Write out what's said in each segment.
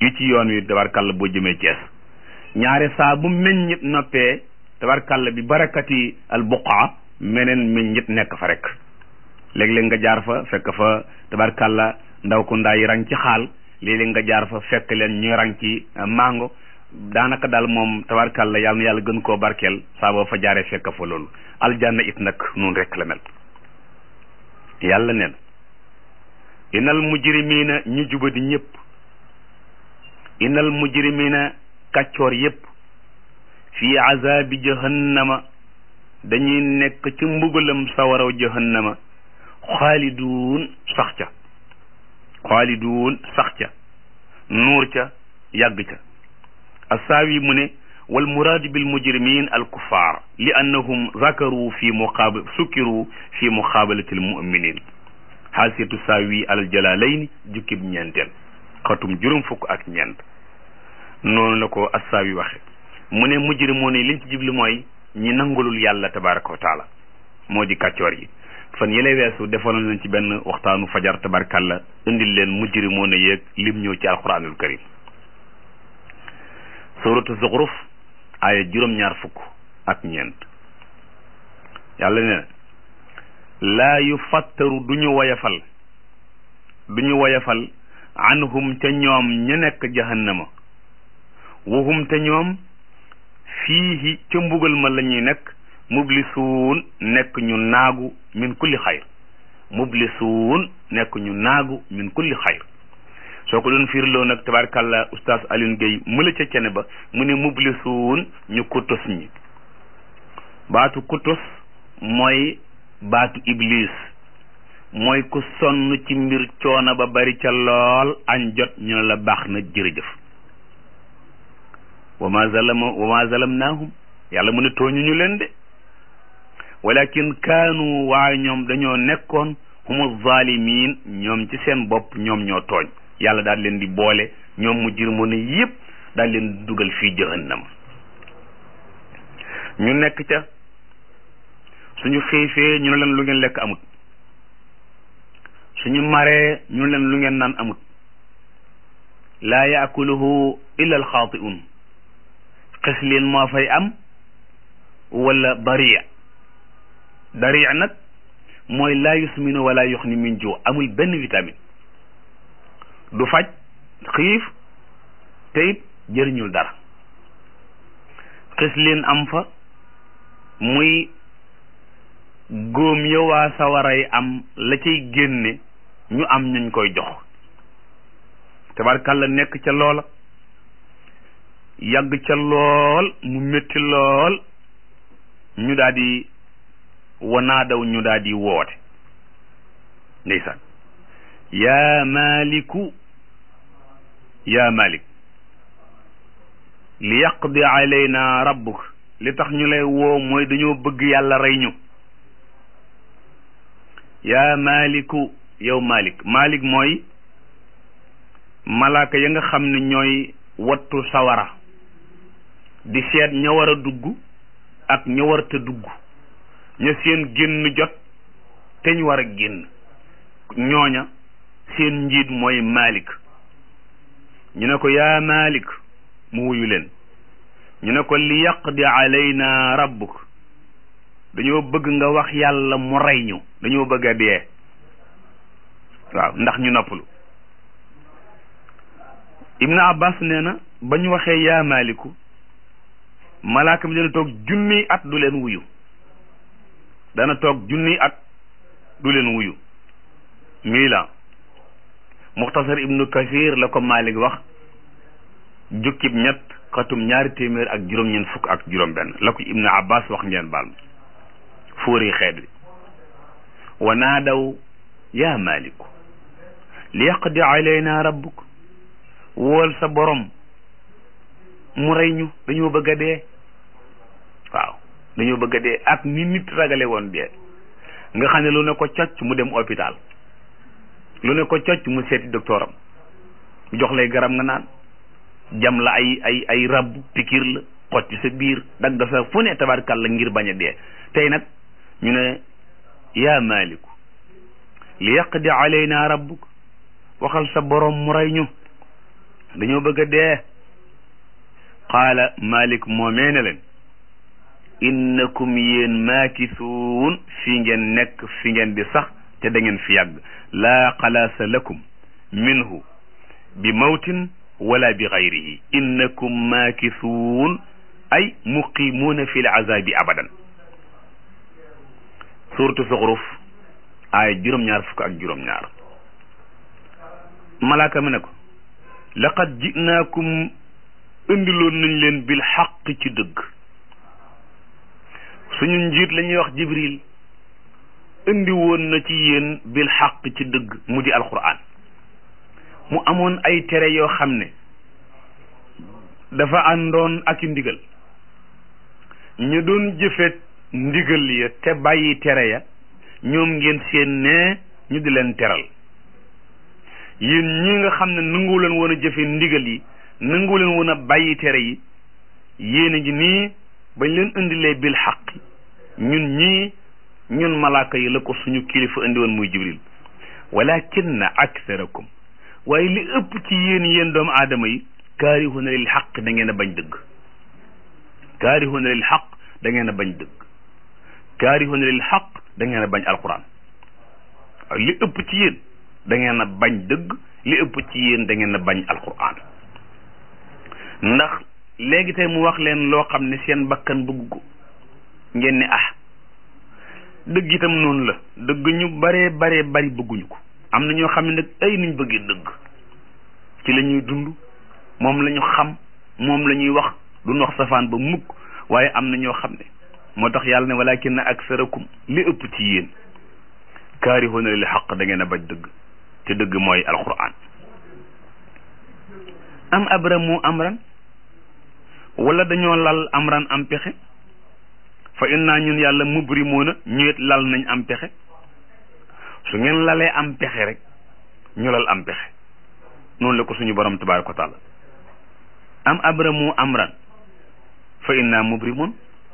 fii ci yoon wi tabarkàlla boo jëmee Cees ñaare saa bu meññit noppee tabarkàlla bi barakati al buqaa meneen meññit nekk fa rek léeg-léeg nga jaar fa fekk fa tabarkàlla ndaw ku ndaa yi rang ci xaal léeg-léeg nga jaar fa fekk leen ñu rang ci mango daanaka daal moom tabarkàlla yàlla na yàlla gën koo barkeel saa boo fa jaaree fekk fa loolu aljanna it nag noonu rek la mel yàlla neen inal mujrimina ñu jubadi ñëpp inal mujrimina kàccoor yëpp fii azabi jahannama dañuy nekk ci mbugalam sawaraw jahannama xaaliduun sax ca xaaliduun sax ca nuur ca yàgg ca assaawi mu ne wal muraadu bil mujrimin al kuffar li annahum zakaru fi muqaabal sukkiru fi muqaabalati al muminin xaasiyatu saawi al jalaalayni jukkib ñeenteel xatum juróom fukk ak ñeent noonu la ko assaawi waxe mu ne mujrimoon yi liñ ci jibli mooy ñi nangulul yàlla tabaraka wa taala moo di kàccoor yi fan yële weesu defoon nañ ci benn waxtaanu fajar tabarkalla indil leen mujrimoon yeeg lim ñëw ci alquranul karim suratu zuxruf aaya juróom-ñaar fukk ak ñeent yàlla ne laa yu fattaru du ñu woyafal du ñu woyafal anhum te ñoom ña nekk jahannama wahum te ñoom fiihi ca mbugal ma la ñuy nekk mublisuun nekk ñu naagu min kulli xayr mublisuun nekk ñu naagu min kulli xayr soo ko doon fiirloo nag tabarkàlla oustaz Alioune Gueye mëla ca cene ba mu ne mublisuun ñu kutus ñi baatu kutus mooy baatu iblis mooy ku sonn ci mbir coono ba bari ca lool añ jot ñu ne la baax na jërëjëf wa ma zalama wa ma zalamnaahum yàlla mu ne tooñu ñu leen de walakin kaanu waaye ñoom dañoo nekkoon humu zalimin ñoom ci seen bopp ñoom ñoo tooñ yàlla daal leen di boole ñoom mu jir ne yëpp daal leen di dugal fii jahannama ñu nekk ca suñu xiifee ñu ne leen lu ngeen lekk amut suñu maree ñu ne leen lu ngeen naan amut laa yaakuluhu illa alxaatiun xes leen moo fay am wala daria daria nag mooy laa yusminu wala yuxni min ju amul benn vitamine du faj xiif te it jëriñul dara xis leen am fa muy góom ya waa sawaray am la cay génne ñu am ñuñ koy jox tabarkàlla nekk ca loola yàgg ca lool mu métti lool ñu daal di wanaadaw ñu daal di woote ndeysaan yaa maliku yaa malik li yaqdi alayna rabbuk li tax ñu lay woo mooy dañoo bëgg yàlla rey ñu yaa maliku yow malik malik mooy malaaka ya nga xam ne ñooy wattu sawara di seet ña war a dugg ak ña warta dugg ña seen génn jot te ñu war a génn ñooña seen njiit mooy malik ñu ne ko yaa malik mu wuyu leen ñu ne ko li yaqdi alayna rabbuk dañoo bëgg nga wax yàlla mu rey ñu dañoo bëgg a dee waaw ndax ñu noppalu ibnu abbas nee na ba ñu waxee yaa maliku malaaka mi dana toog junniy at du leen wuyu dana toog junniy at du leen wuyu mii la muxtasar ibnu kasir la ko malik wax jukkib ñett xatum ñaari téeméer ak juróom-ñeent fukk ak juróom benn la ko ibnu abbas wax ngeen baal fóori xeet wi wa naadaw yaa maliku li yaqdi alayna rabbuk wool sa borom mu rey ñu dañoo bëgg a dee waaw dañoo bëgg a dee ak ni nit ragale woon dee nga xam ne lu ne ko cocc mu dem hôpital lu ne ko cocc mu seeti docteur am jox lay garab nga naan jam la ay ay ay rab pikir la xotti sa biir dagg sa fu ne tabarkal la ngir bañ a dee tey nag ñu ne yaa maliku li yaqdi alayna rabbuk waxal sa borom mu rey ñu dañoo bëgg a dee qaala malik moomee ne leen innakum yéen maakisuun fi ngeen nekk fi ngeen di sax te da ngeen fi yàgg laa xalaasa lakum minhu bi mawtin wala bi gayrihi innakum maakisuun ay muqimuuna fi l azabi abadan suuratu Zuxruf aaya juróom-ñaar fukk ak juróom-ñaar malaaka mi ne ko laqad jinaakum indiloon nañ leen bil xaq ci dëgg suñu njiit la ñuy wax jibril indi woon na ci yéen bil xaq ci dëgg mu di alquran mu amoon ay tere yoo xam ne dafa àndoon ak i ndigal ñu doon jëfe ndigal ya te bàyyi tere ya ñoom ngeen seen ne ñu di leen teral yéen ñi nga xam ne nangu leen woon a jëfe ndigal yi nangu leen woon a bàyyi tere yi yéen a ngi nii bañ leen indilee bil xaq ñun ñii ñun malaaka yi la ko suñu kilifa indi woon muy jibril walakinna aksarakum waaye li ëpp ci yéen yéen doomu aadama yi kaarihuna lil xaq da ngeen a bañ dëgg kaarihuna lil xaq da ngeen a bañ dëgg kaarihuna lil xaq da ngeen a bañ alquran waaye li ëpp ci yéen da ngeen a bañ dëgg li ëpp ci yéen da ngeen a bañ alquran ndax léegi tey mu wax leen loo xam ne seen bakkan bëgg ko ngeen ne ah dëgg itam noonu la dëgg ñu baree baree bari bëgguñu ko am na ñoo xam ne nag ay nuñ bëggee dëgg ci la ñuy dund moom la ñu xam moom la ñuy wax duñ wax safaan ba mukk waaye am na ñoo xam ne moo tax yàlla ne walakin aksarakum li ëpp ci yéen kaarihuuna lil xaq da ngeen a bañ dëgg te dëgg mooy alquran am abramu amran wala dañoo lal amran am pexe fa inna ñun yàlla mubrimoona ñu it lal nañ am pexe su ngeen lalee am pexe rek ñu lal am pexe noonu la ko suñu borom tabaraka wa taala am abramu amran fa inna mubrimoon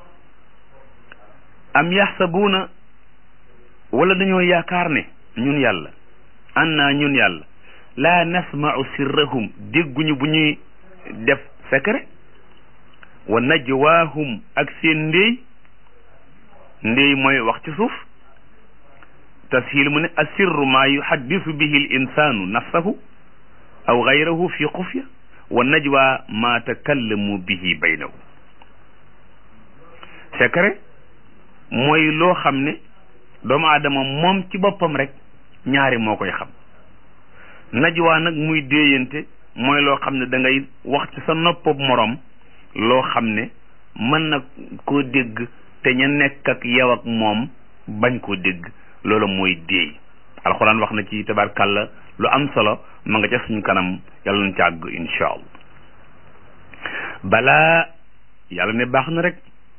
am yaxsabuuna wala dañoo yaakaar ne ñun yàlla anna ñun yàlla laa nasma'u sirrahum dégguñu bu ñuy def secret wa najwaahum ak seen ndéy ndéy mooy wax ci suuf tashil mu ne asirru maa yuhaddisu bihi l insanu nafsahu aw gayrahu fi xufya wa najwa ma takallamu bihi baynahu secret mooy loo xam ne doomu aadama moom ci boppam rek ñaari moo koy xam najwa nag muy déeyante mooy loo xam ne da ngay wax ci sa noppab moroom loo xam ne mën na koo dégg te ña nekk ak yow ak moom bañ koo dégg loolu mooy déey alxuraan wax na ci tabarkàlla lu am solo ma nga ca suñu kanam yàlla na càgg insha allah balaa yàlla ne baax na rek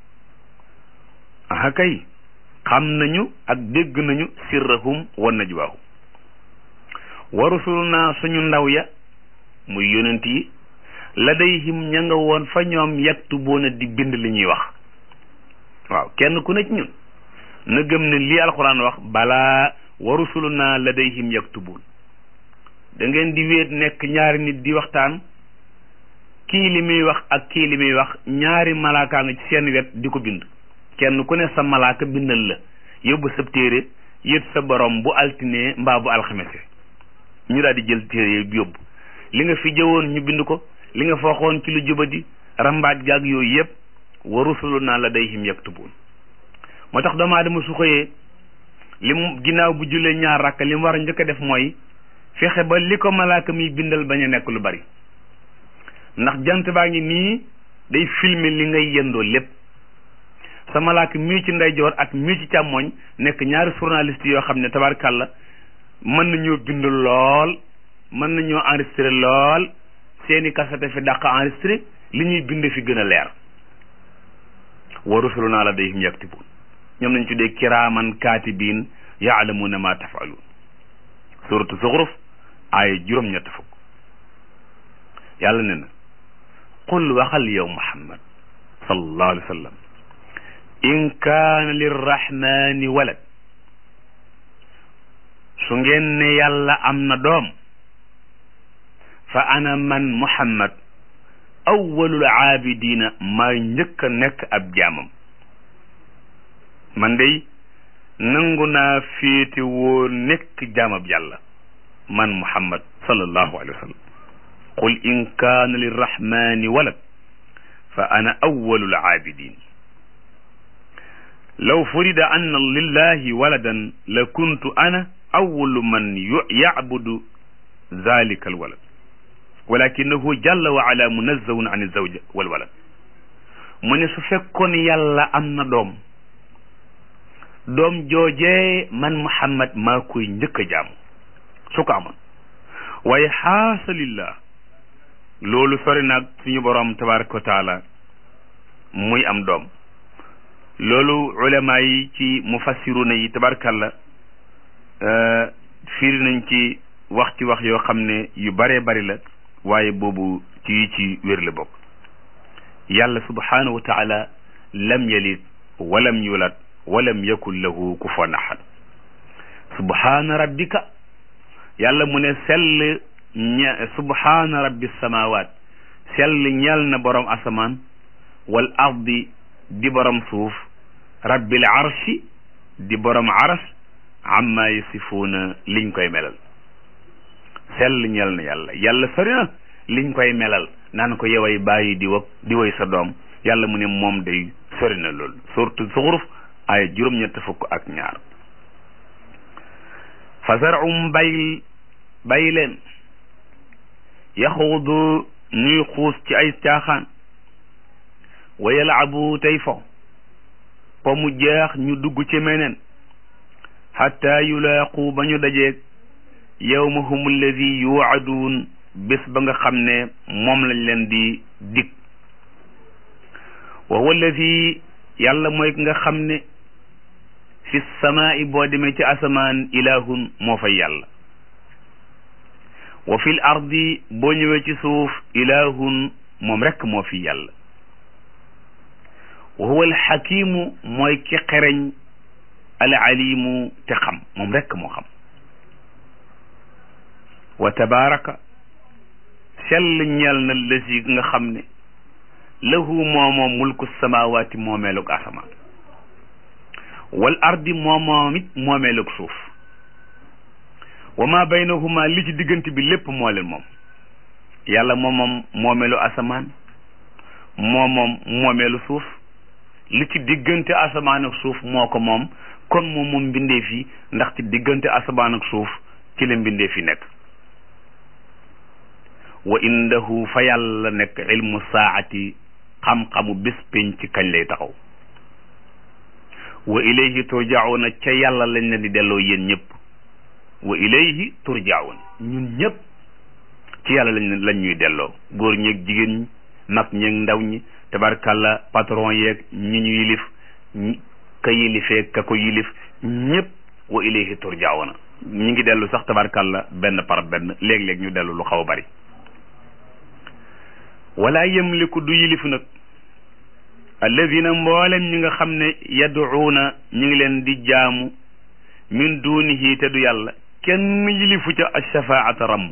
aha kay xam nañu ak dégg nañu sirrahum wa najwaahum wa rusuluna suñu ndaw ya muy yonent yi ladayhim ña nga woon fa ñoom yaktubuuna di bind li ñuy wax waaw kenn ku ne ci ñun na gëm ne lii alxuraan wax balaa wa rusuluna ladayhim yaktubuun da ngeen di wéet nekk ñaari nit di waxtaan kii li muy wax ak kii li muy wax ñaari malaakaa nga ci seen wet di ko bind kenn ku ne sa malaaka bindal la yóbbu sa téere yët sa borom bu altine mbaa bu alxamese ñu daal di jël téere yóbbu li nga fi jëwoon ñu bind ko li nga fooxoon ci lu jubadi rambaaj gaag yooyu yëpp wa rusuluna ladayhim yaktubuun moo tax doomu aadama su xëyee li mu ginnaaw bu jullee ñaar rakk li mu war a njëkk a def mooy fexe ba li ko malaaka mi bindal bañ a nekk lu bari ndax jant baa ngi nii day filmer li ngay yëndoo lépp sa malaaka mii ci ndeyjoor ak mii ci càmmooñ nekk ñaari journaliste yoo xam ne tabarkàlla mën nañoo bind lool mën nañoo enregistré lool seeni kasete fi dàq enregistré li ñuy bind fi gën a leer wa rusuluna ladayhim yaktubun ñoom nañ tuddee kiraaman kaatibiin yaalamuuna ma tafaluun suratu zuxruf aaya juróom-ñett fukk yàlla ne na qul waxal yow muhammad sallallahu alayhi wa sallam in kaana lirrahmani walad su ngeen ne yàlla am na doom fa ana man muhammad awwalul aabidina maa njëkk a nekk ab jaamam man day nangu naa féete woo nekk jaamab yàlla man muhammad sallallahu alayhi wa sallam qul in kaana lirrahmani walad fa ana awwalul aabidin law furida anna lillahi waladan la kuntu ana awwalu man yacbudu zalika alwalad walakinahu jalla wa ala munazzahun an zawja walwalad mu ne su fekkoon yàlla am na doom doom joojee man muhammad maa koy njëkk a jaamu su ko amoon waaye xaasalillah loolu sori naag suñu boroom tabaraka wa taala muy am doom loolu ulama yi ci mufassiruna yi tabarkalla firi nañ ci wax ci wax yoo xam ne yu baree bari la waaye boobu ci yi ci wér la bokk yàlla subhanahu wa taala lam yalid walam yulad walam yakun lahu kufuwan ahad subhana rabbika yàlla mu ne sell ña subhana rabbi samawat sell ñeel na borom asamaan wal ardi di borom suuf rabbil arshi di borom aras amma yasifuuna liñ koy melal sell ñeel na yàlla yàlla sori na liñ koy melal naan ko yoway bàyyi di wag di woy sa doom yàlla mu ne moom day sori na loolu surtout zuxruf ay juróom-ñett fukk ak ñaar fasarum bay bay leen yaxuudu ñuy xuus ci ay caaxaan wa yalaabu tey fo po mu jeex ñu dugg ci meneen xatta yulaaqu ba ñu dajeeg yawmahum alladi yuwacaduun bés ba nga xam ne moom lañ leen di dig wa huwa alladi yàlla mooy ki nga xam ne fi samaai boo demee ci asamaan ilahun moo fay yàlla wa fil ardi boo ñëwee ci suuf ilahun moom rekk moo fi yàlla wa huwa alxakimu mooy ki xereñ alalimu te xam moom rekk moo xam wa tabaraka sell ñeel na lësi nga xam ne lahu moomoom mulku samawaati moomeelug asamaan wal ardi moomoom it moomeelug suuf wa ma baynahuma li ci diggante bi lépp moo leen moom yàlla moomoom moomeelu asamaan moomoom moomeelu suuf li ci diggante asamaan ak suuf moo ko moom kon moom moom mbindeef yi ndax ci diggante asamaan ak suuf ci la mbindeef yi nekk wa indahu fa yàlla nekk ilmu saati xam-xamu bés pénc ci kañ lay taxaw wa ilayhi turjauna ca yàlla lañ leen di delloo yéen ñëpp wa ilayhi turjaun ñun ñëpp ci yàlla lañ lañ ñuy delloo góor ñeeg jigéen ñi mag ñeeg ndaw ñi tabarkalla patron yeeg ñi ñu yilif ka yilifee ka ko yilif ñëpp wa ilayhi turjauna ñi ngi dellu sax tabarkalla benn par benn léeg-léeg ñu dellu lu xaw a bari wala yamliku du yilif nag alladina mboolem ñi nga xam ne yaduuna ñu ngi leen di jaamu min dunihi te du yàlla kenn yilifu ca ashafaata ramm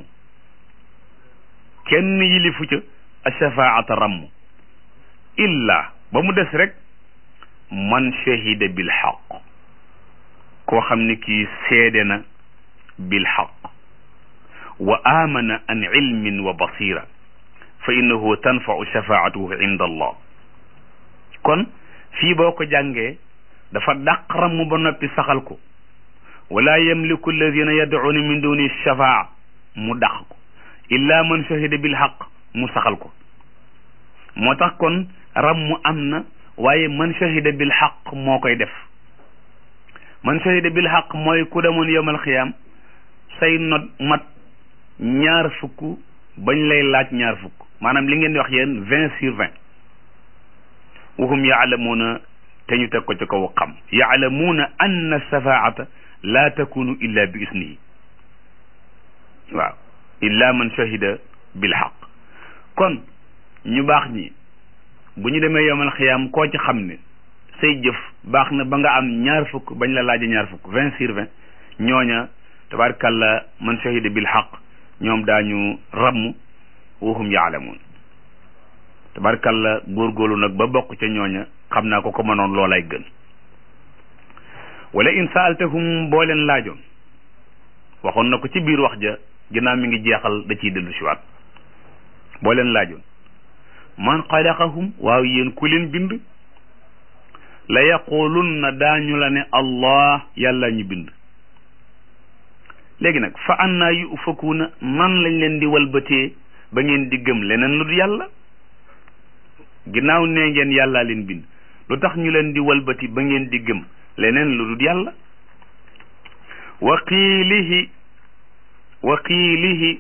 kenn yilifu ca ashafaata ramm illa ba mu des rek man shahida bil xaq koo xam ne kii seede na bil xaq wa amana an ilmin wa basira fa innahu tanfau shafaatuhu inda allah kon fii boo ko jàngee dafa dàq ramm ba noppi saxal ko wala yamliku alladina yadcuuna min duni shafaa mu dàq ko illa man shahida bil xaq mu saxal ko moo tax kon ramm am na waaye man shahida bil xaq moo koy def man shahida bil xaq mooy ku demoon yowmal xiyaam say not mat ñaar fukk bañ lay laaj ñaar fukk maanaam li ngeen di wax yéen vingt sur vingt wahum yaalamuuna te ñu teg ko ci kaw xam yaalamuuna anna safaata laa takunu illa bi isnihi waaw illa man shahida bil xaq kon ñu baax ñi bu ñu demee yomal xiyaam koo ci xam ne say jëf baax na ba nga am ñaar fukk bañ la laaja ñaar fukk vingt sur vingt ñooña tabarkalla man shahida bil xaq ñoom daañu ramm wa hum yaalamuun tabarkalla góorgóorlu nag ba bokk ca ñooña xam naa ko ko mënoon loolay gën wala in saaltahum boo leen laajoon waxoon na ko ci biir wax ja ginnaaw mi ngi jeexal da ciy dellu siwaat boo leen laajoon man xalaqahum waaw yéen ku leen bind la yaqulunna daañu la ne allah yàlla ñu bind léegi nag fa annaa yu ufakuuna man lañ leen di walbatee ba ngeen di gëm leneen lu du yàlla ginnaaw nee ngeen yàllaa leen bind lu tax ñu leen di walbati ba ngeen di gëm leneen lu dul yàlla wa qiilihi wa qiilihi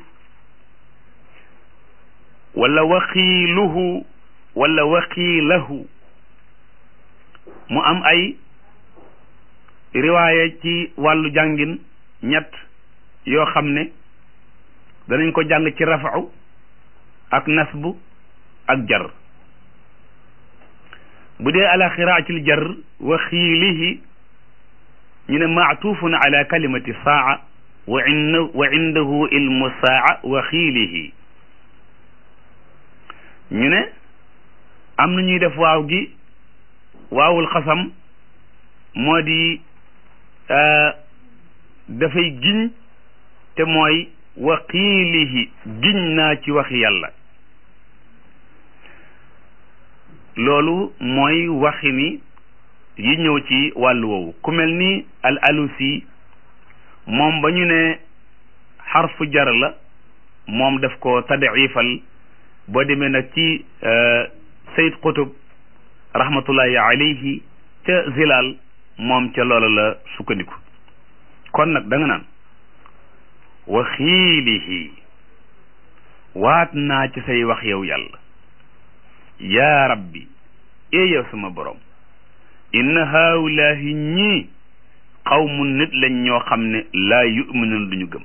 wala waqiiluhu wala waqiilahu mu am ay riwaaya ci wàllu jàngin ñett yoo xam ne danañ ko jàng ci rafau ak nasbu ak jar bu dee ala xiraatil jar wa xiilihi ñu ne maatufun ala kalimati saa wa in wa indahu ilmu saa wa xiilihi ñu ne am na ñuy def waaw gi waawul xasam moo di dafay giñ te mooy wa xiilihi giñ naa ci waxi yàlla loolu mooy waxi ni yi ñëw ci wàllu woowu ku mel ni al alusi moom ba ñu ne xarfu jar la moom daf ko tadifal boo demee nag ci sayid qutub rahmatullahi alayhi ca zilal moom ca loola la sukkandiku kon nag da nga naan wa xiilihi waat naa ci say wax yow yàlla yaa rabbi ee yow sama borom inna haawulaahi ñii xawmu nit lañ ñoo xam ne laa yuminuun duñu gëm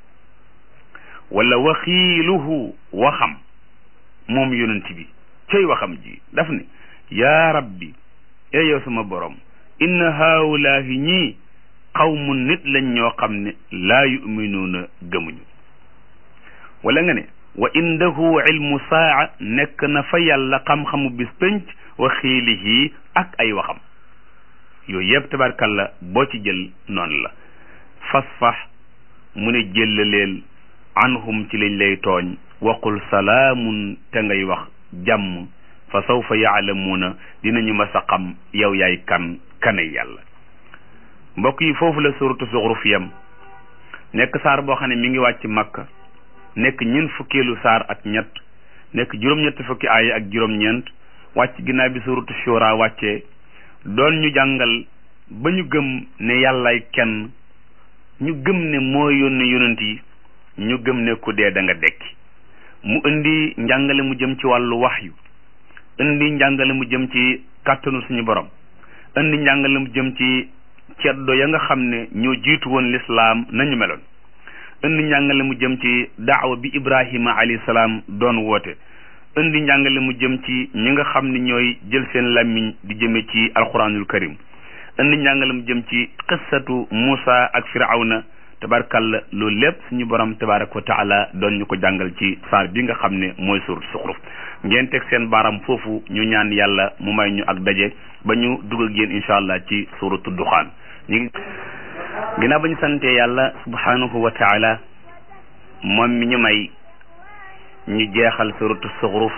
wala waxiiluhu waxam moom yonent bi cay waxam ji daf ne yaa rabbi ee yow sama borom inna haawulaahi ñii xawmu nit lañ ñoo xam ne laa yuminuuna gëmuñu wala nga ne wa indahu ilmu saa nekk na fa yàlla xam-xamu bis pénc wa xiilihi ak ay waxam yooyu yëpp tabarkalla boo ci jël noonu la fasfax mu ne jëllaleel anhum ci lañ lay tooñ waqul salaamun te ngay wax jàmm fa sawfa yaalamuuna dinañu mas a xam yow yaay kan kanay yàlla mbokk yi foofu la suratu zuxruf yam nekk saar boo xam ne mi ngi wàcc makka nekk ñeent fukkeelu saar ak ñett nekk juróom-ñett fukki aaya ak juróom-ñeent wàcc ginnaaw bi suratu shura wàccee doon ñu jàngal ba ñu gëm ne yàllaay kenn ñu gëm ne moo yónne yonent yi ñu gëm ne ku dee da nga dekki mu indi njàngale mu jëm ci wàllu waxyu indi njàngale mu jëm ci kàttanu suñu borom indi njàngale mu jëm ci ceddo ya nga xam ne ñoo jiitu woon lislaam nañu meloon indi njàngale mu jëm ci daawa bi ibrahima alayhi salaam doon woote indi njàngale mu jëm ci ñi nga xam ne ñooy jël seen làmmiñ di jëme ci alquranul karim indi njàngale mu jëm ci qissatu Muusa ak firawna tabarkalla loolu lépp suñu borom tabaraka wa taala doon ñu ko jàngal ci saar bi nga xam ne mooy suuratu Zuxruf ngeen teg seen baaram foofu ñu ñaan yàlla mu may ñu ak daje ba ñu dugg ak yéen incha allah ci suuratu Duxaan ñu ngi ginnaaw ba ñu santee yàlla subhanahu wa taala moom mi ñu may ñu jeexal suuratu Zuxruf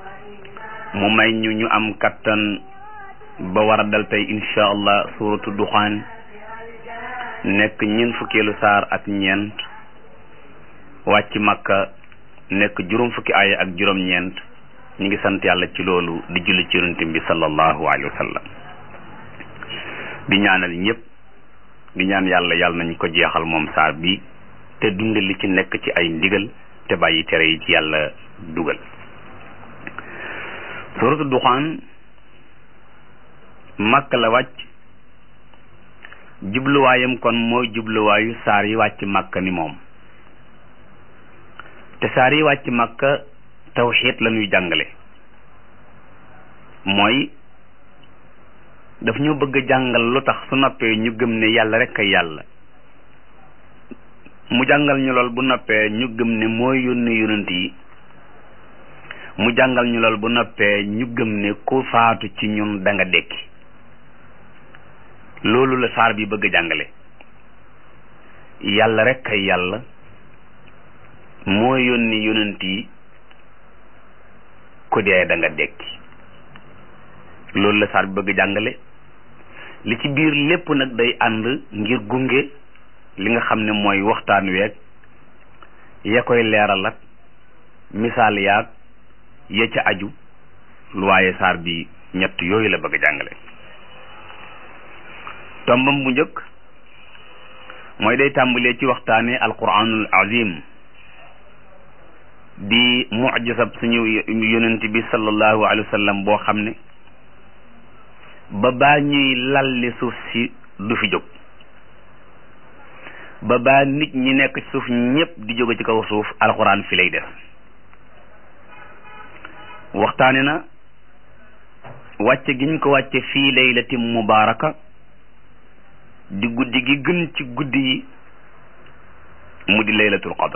mu may ñu ñu am kattan ba war a dal tey incha allah suuratu Duxaan nekk ñeent fukkeelu saar ak ñeent wàcc makka nekk juróom fukki aaya ak juróom ñeent ñu ngi sant yàlla ci loolu di julli ci yonent bi sallallahu alayhi wa sallam di ñaanal ñëpp di ñaan yàlla yàlla nañ ko jeexal moom saar bi te dunde li ci nekk ci ay ndigal te bàyyi tere yi ci yàlla dugal suratu duxaan makka la wàcc jubluwaayam kon mooy jubluwaayu saar yi wàcc makka ni moom te saar yi wàcc makka tawxiid la ñuy jàngale mooy daf ñu bëgg a jàngal lu tax su noppee ñu gëm ne yàlla rek a yàlla mu jàngal ñu lool bu noppee ñu gëm ne mooy yónni yonent yi mu jàngal ñu lool bu noppee ñu gëm ne ku faatu ci ñun da nga dekki loolu la saar bi bëgg a jàngale yàlla rek kay yàlla moo yónni yonent yi ku dee da nga dekki loolu la saar bi bëgg a jàngale li ci biir lépp nag day ànd ngir gunge li nga xam ne mooy waxtaan weeg ya koy leeral ak misaal yaag ya ca aju lu waaye saar bi ñett yooyu la bëgg a jàngale tombam bu njëkk mooy day tàmbalee ci waxtaane alquranul azim di mujisab suñu yonent bi sallallahu alayhi wa sallam boo xam ne ba baa ñuy lalli suuf si du fi jóg ba baa nit ñi nekk ci suuf ñépp di jóge ci kaw suuf alquran fi lay def waxtaane na wàcce gi ñu ko wàcce fii laylatin mubaaraka di guddi gi gën ci guddi yi mu di laylatul qadr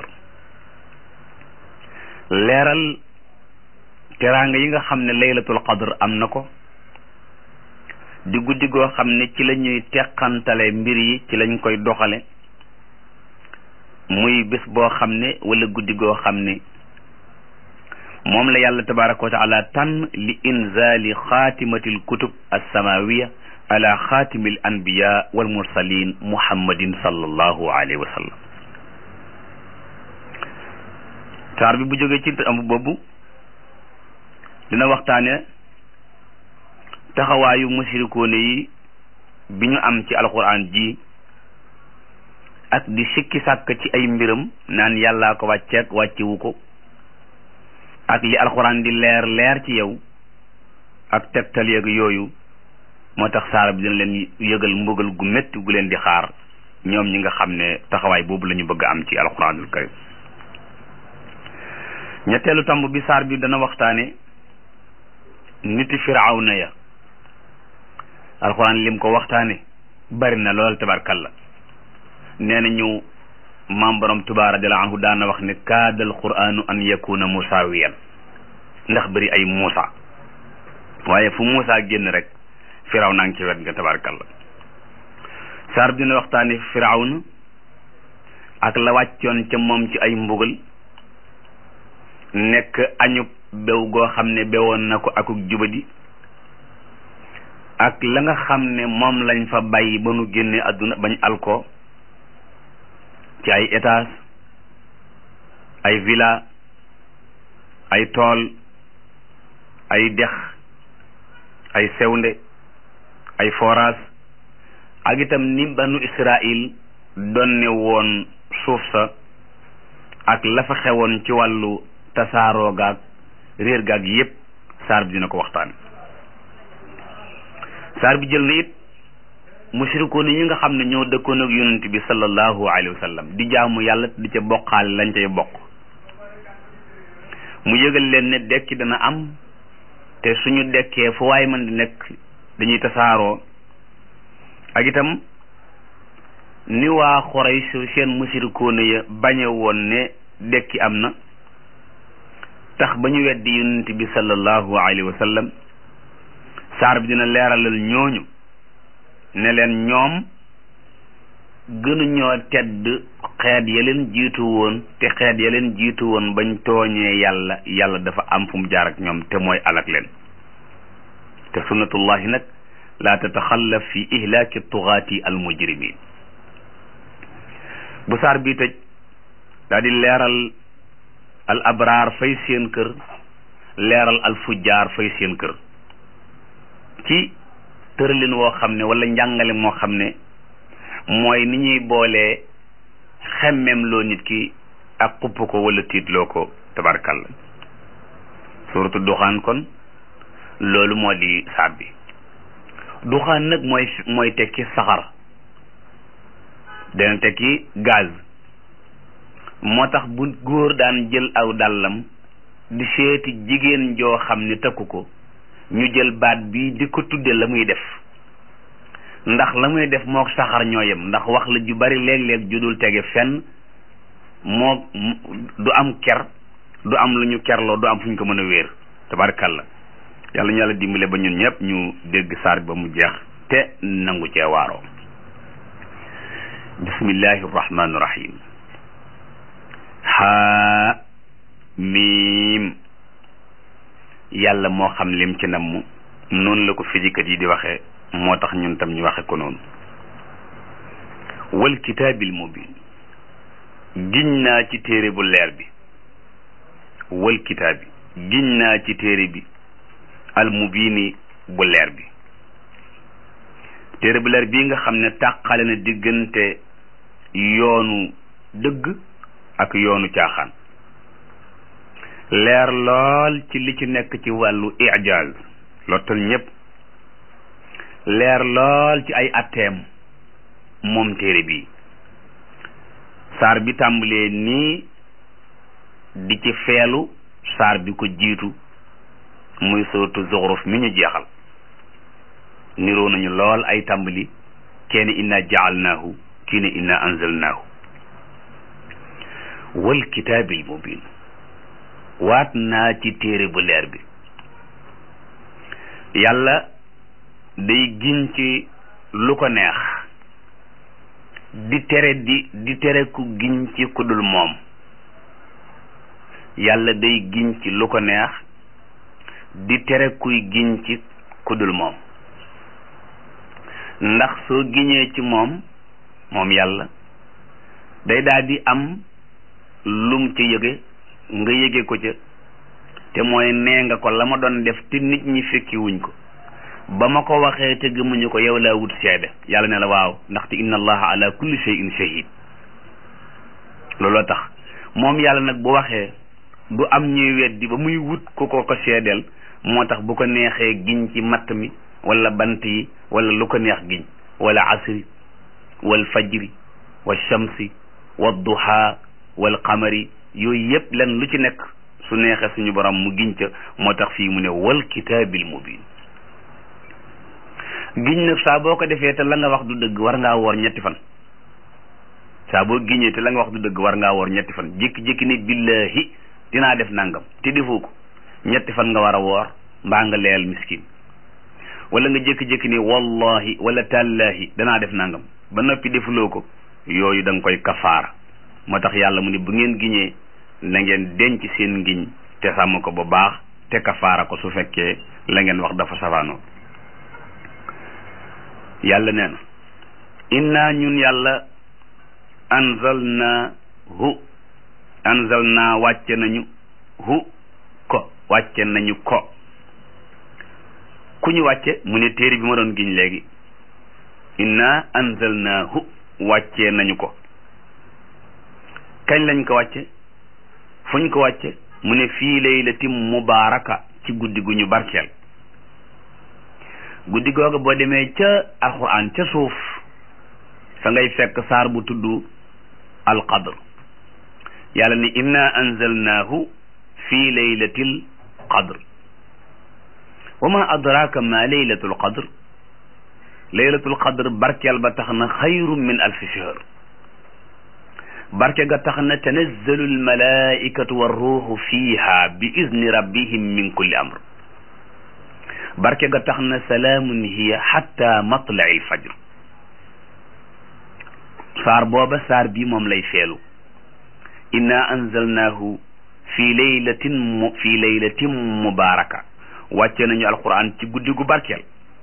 leeral teraanga yi nga xam ne laylatul qadr am na ko di guddi goo xam ne ci la ñuy teqantale mbir yi ci lañ koy doxale muy bés boo xam ne wala guddi goo xam ne moom la yàlla tabaraka wa taala tànn li inzali xaatimatil kutub alsamawiya ala xaatimil anbiya wal mursalin muhammadin sallallahu alayhi wa sallam saar bi bu jógee ci am boobu dina waxtaane taxawaayu musirikoone yi bi ñu am ci alquran ji ak di sikki sàkk ci ay mbiram naan yàllaa ko wàcceeg wàccewu ko ak li alxuraan di leer leer ci yow ak tegtal yeeg yooyu moo tax saara bi dina leen yëgal mbugal gu métti gu leen di xaar ñoom ñi nga xam ne taxawaay boobu la ñu bëgg am ci alxuraanul karim ñetteelu tomb bi saar bi dana waxtaane niti firawna ya alxuraan lim ko waxtaane bari na lool tabarkalla nee na ñu maam borom Tuubaa radiyallaahu anhu daana wax ne kaadal quraanu an yakuna musaawiyan ndax bëri ay Muusa waaye fu Muusa génn rek firaw naa ngi ci wet nga tabarakalla saar bi dina waxtaane firawna ak la wàccoon ca moom ci ay mbugal nekk añub bew goo xam ne bewoon na ko akuk jubadi ak la nga xam ne moom lañ fa bàyyi ba nu génne àdduna bañ alko ci ay étage ay villa ay tool ay dex ay sewnde ay forage ak itam ni banu Israil donne woon suuf sa ak la fa xewoon ci wàllu tasaaroo gaag réer gaag yépp saar bi dina ko waxtaan saar bi jël na it mushrikoon yi nga xam ne ñoo dëkkoon ak yonent bi sallallahu alayhi wa sallam di jaamu yàlla di ca bokkaale lañ cay bokk mu yëgal leen ne dekki dana am te suñu dekkee fu waay man di nekk dañuy tasaaroo ak itam ni waa Quraysh seen mushrikoon ya bañe woon ne dekki am na tax ba ñu weddi yonent bi sallallahu alayhi wa sallam saar bi dina leeralal ñooñu ne leen ñoom gënuñoo tedd xeet ya leen jiitu woon te xeet ya leen jiitu woon bañ tooñee yàlla yàlla dafa am fu mu jaar ak ñoom te mooy alak leen te sunnatullahi nag laa tataxallaf fi ihlaaki tugaati al mujrimin bu saar bi tëj daa di leeral al abraar fay seen kër leeral al fujjaar fay seen kër ci tëralin woo xam ne wala njàngale moo xam ne mooy ni ñuy boolee xemmem loo nit ki ak xupp ko wala tiitloo ko tabarkalla suratu duxaan kon loolu moo di saar bi duxaan nag mooy mooy tekki saxar dana tekki gaz moo tax bu góor daan jël aw dàllam di seeti jigéen joo xam ne takku ko ñu jël baat bi di ko tudde la muy def ndax la muy def moo saxar ñoo yem ndax wax la ju bari léeg-léeg ju dul tege fenn moo du am ker du am lu ñu kerloo du am fu ñu ko mën a wéer tabarkalla yàlla ñu yàlla dimbale ba ñun ñëpp ñu dégg saar ba mu jeex te nangu cee waaroo bismillahi rahmaani rahim haa miim yàlla moo xam lim ci namm noonu la ko fijikat yi di waxee moo tax ñun tam ñu waxe ko noonu wal kitaabil mubin giñ naa ci téere bu leer bi wal kitaabi giñ naa ci téere bi al mubini bu leer bi téere bu leer bii nga xam ne tàqale na diggante yoonu dëgg ak yoonu caaxaan leer lool ci li ci nekk ci wàllu ijaaz lottal ñépp leer lool ci ay atteem moom téere bi saar bi tàmbalee nii di ci feelu saar bi ko jiitu muy sootu zuxruf mi ñu jeexal niroo nañu lool ay tàmbali kenn inna jaalnaahu kii ne inna anzalnaahu wal kitaabil mubin waat naa ci téere bu leer bi yàlla day giñ ci lu ko neex di tere di di tere ku giñ ci ku dul moom yàlla day giñ ci lu ko neex di tere kuy giñ ci ku dul moom ndax soo giñee ci moom moom yàlla day daal di am lum ci yëge nga yëge ko ca te mooy nee nga ko la ma doon def te nit ñi fekki wuñ ko ba ma ko waxee te gëmuñu ko yow laa wut seede yàlla ne la waaw ndaxte inna allaha ala kulli shay'in shahid looloo tax moom yàlla nag bu waxee du am ñuy weddi ba muy wut ku ko ko seedeel moo tax bu ko neexee giñ ci matt mi wala bant yi wala lu ko neex giñ wala asri wal fajri wal shamsi wal duha wal qamari yooyu yëpp len lu ci nekk su neexee suñu borom mu giñ ca moo tax fii mu ne wal kitaabil mubin giñ nag saa boo ko defee te la nga wax du dëgg war ngaa woor ñetti fan saa boo giñee te la nga wax du dëgg war ngaa woor ñetti fan jékki-jékki ne billahi dinaa def nangam te defoo ko ñetti fan nga war a woor mbaa nga leel miskin wala nga jékki-jékki ni wallahi wala tallahi danaa def nangam ba noppi defuloo ko yooyu da nga koy kafaara moo tax yàlla mu ne bu ngeen giñee na ngeen denc seen ngiñ te sàmm ko bu baax te kafaara ko su fekkee la ngeen wax dafa safaanoo yàlla nee na inna ñun yàlla anzalna hu anzalna wàcce nañu hu ko wàcce nañu ko ku ñu wàcce mu ne téere bi ma doon giñ léegi inna anzalnaahu wàccee nañu ko kañ lañ ko wàcce fuñ ko wàcce mu ne fii laylatin mubaaraka ci guddi gu ñu barkeel guddi googu boo demee ca alquran ca suuf fa ngay fekk saar bu tudd alqadr yàlla ni inna anzalnaahu fii laylatil qadr wa ma adraka ma laylatul qadr laylatul qadr barkeel ba tax na xayru min alfi shahr barke ga tax na tanazzalu almalaikatu warruuhu fiiha bi izni rabbihim min kulli amr barke ga tax na salaamun hiya xatta matlai alfajr saar booba saar bi moom lay feelu inna anzalnaahu fi laylatin mu fi laylatin mubaraka wàcce nañu alquran ci guddi gu barkeel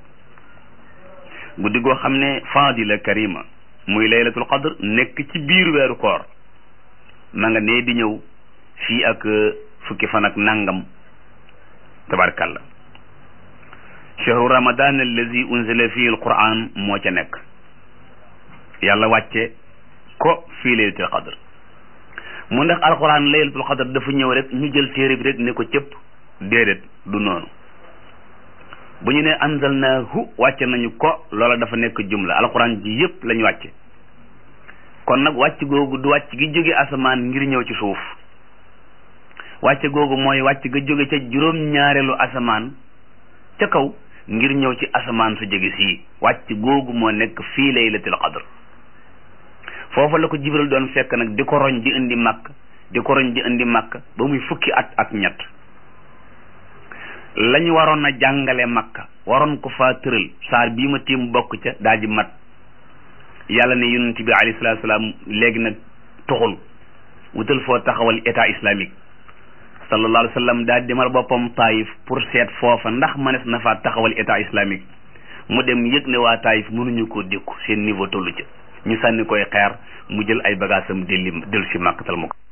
guddi goo xam ne fadila karima muy laylatul qadr nekk ci biir weeru koor ma nga nee di ñëw fii ak fukki fan ak nangam tabarkalla chahru ramadan allazi unzila fihi alquran moo ca nekk yàlla wàcce ko fii laylatul qadr mu ndax alquran laylatul qadr dafa ñëw rek ñu jël téere bi rek ne ko cëpp déedéet du noonu bu ñu ne anzalnaahu wàcce nañu ko loola dafa nekk jumla alquran ji yépp lañu wàcce kon nag wàcc googu du wàcc gi jóge asamaan ngir ñëw ci suuf wàcce googu mooy wàcc ga jóge ca juróom ñaareelu asamaan ca kaw ngir ñëw ci asamaan su jóge sii wàcc googu moo nekk fii laylatul qadr foofa la ko jibril doon fekk nag di ko roñ di indi màkk di ko roñ di indi makka ba muy fukki at ak ñett lañu waroon a jàngale makka waroon ko faa tëral saar bii ma tiim bokk ca daal di mat yàlla ne yonent bi alayhi salaatu salaam léegi nag toxul wutal foo taxawal état islamique sallallahu alayhi wa sallam daal demal boppam taayif pour seet foofa ndax mënees na faa taxawal état islamique mu dem yëg ne waa taayif mënuñu koo dékku seen niveau tollu ca ñu sànni koy xeer mu jël ay bagaasam delli dellu si màkkatal mu ko